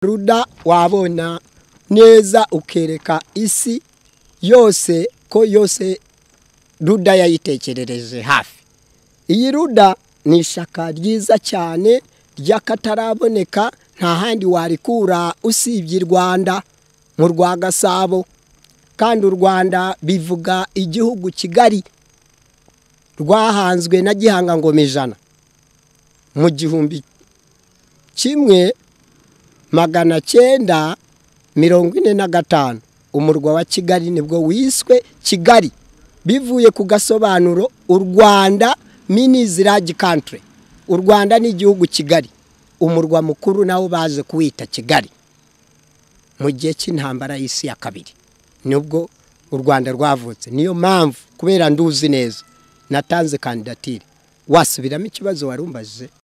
ruda wabona neza ukereka isi yose ko yose ruda yayitekerereje hafi iyi ruda ni ishaka ryiza cyane ry'akataraboneka nta handi warikura usibye i rwanda mu rwa gasabo kandi u rwanda bivuga igihugu kigali rwahanzwe na gihanga ngoma ijana mu gihumbi kimwe magana cyenda mirongo ine na gatanu umurwa wa kigali nibwo wiswe kigali bivuye ku gasobanuro u rwanda mini ziragi kantire u rwanda ni igihugu kigali umurwa mukuru nawo baje kuwita kigali mu gihe cy'intambara y'isi ya kabiri nibwo u rwanda rwavutse niyo mpamvu kubera nduzi neza natanze kandidatire wasubiramo ikibazo warumbaje